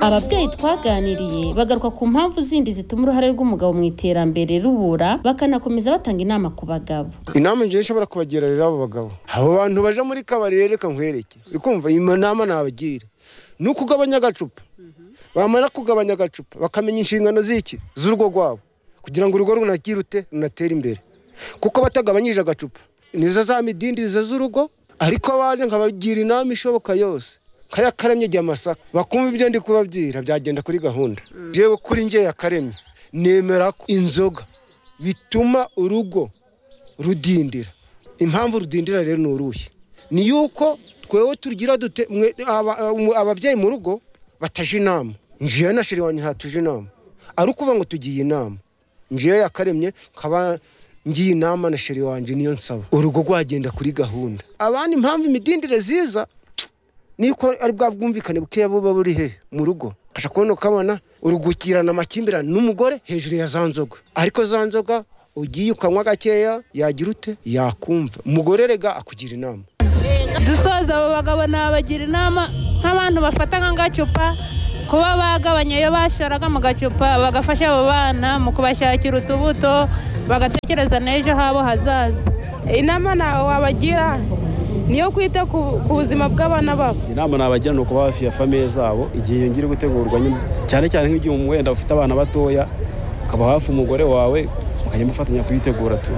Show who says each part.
Speaker 1: ababyeyi twaganiriye bagaruka ku mpamvu zindi zituma uruhare rw'umugabo mu iterambere rubura bakanakomeza batanga inama ku bagabo
Speaker 2: inama ngewe nshobora kubagira rero abo bagabo abo bantu baje muri kabari rero reka nkwereke uri kumva iyi nama nabagira ni ukugabanya agacupa bamara kugabanya agacupa bakamenya inshingano z'iki z'urugo rwabo kugira ngo urugo runagirute runatere imbere kuko batagabanyije agacupa nizo za midindirizo z'urugo ariko baje nkabagira inama ishoboka yose nkaya karemye igihe amasaka bakumva ibyo ndi kubabwira byagenda kuri gahunda yewe kuri ngewe yakaremye nemera ko inzoga bituma urugo rudindira impamvu rudindira rero ni uruhe ni yuko twewe tugira dute ababyeyi mu rugo bataje inama ngewe na shiri wanjye ntatuje inama ari ukuvuga ngo tugiye inama ngewe yakaremye nkaba ngiye inama na sheri wanjye niyo nsaba urugo rwagenda kuri gahunda abandi impamvu imidindire ziza niko ari bwa bwumvikane bukeya buba buri he mu rugo kasha kubona ukabona urugukirana amakimbirane n'umugore hejuru ya za nzoga ariko za nzoga ugiye ukanywa gakeya yagira ute yakumva umugore rega akugira inama
Speaker 3: dusoza abo bagabo nabagira inama nk'abantu bafata nk'agacupa kuba bagabanya iyo basharaga mu gacupa bagafasha abo bana mu kubashakira utubuto bagatekereza n'ejo habo hazaza inama ntawe wabagira niyo kwita ku buzima bw'abana babo
Speaker 4: inama nabagira ni ukuba hafi ya famiye zabo igihe iyo ngiye gutegurwa cyane cyane nk'igihe wenda ufite abana batoya ukaba hafi umugore wawe mukajya mufatanya kuyitegura tu